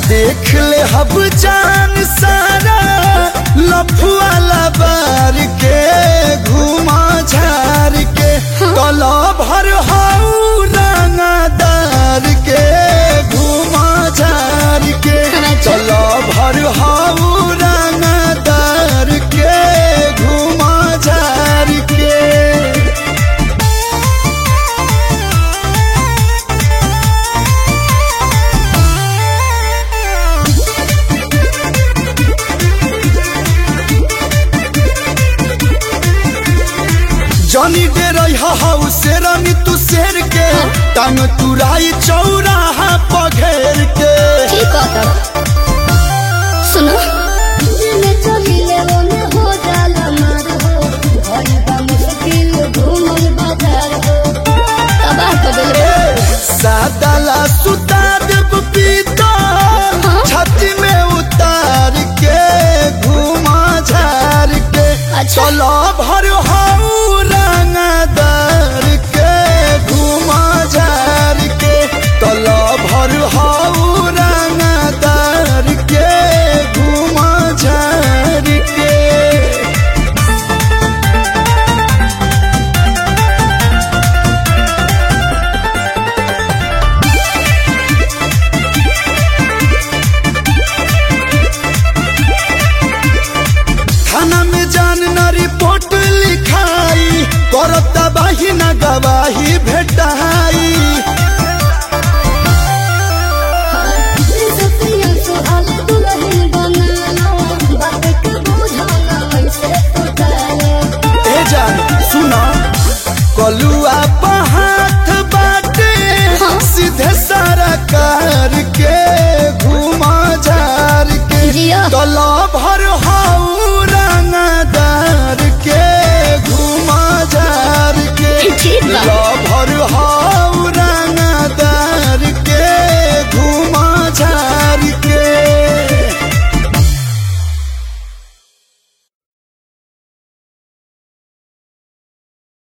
देख ले हब जान सारा लफुआ लबार के घुमा झार के कला भर हाउ रंगदार के घुमा झार के कला भर हाउ रंगदार के घुमा झार के जनी दे रही हाउ शेरनी तू शेर के टांग तुराई चौराहा पघेर के ठीक है तब सुनो दिल चलिले ओने हो जाला मार हो भई बा मुश्किल घूमल बाजार हो तबाह कर देले सादाला सुता देव पीता छाती में उतार के घुमा झार के अच्छा। चलो भर हाउ रंगदार के घुमा झार के चलो भर हाउ रंगदार के घुमा झार के थाना में जान न रिपोर्ट लिखाई करता बाही न गवाही भेटाई सतिया सुहाल दुल्हन बनाना बात के बुझाना ऐसे उठाना ए जान सुना कलुआ हाथ बाटे हाँ। सीधे सारा कार के घुमा झार के जिया। तलब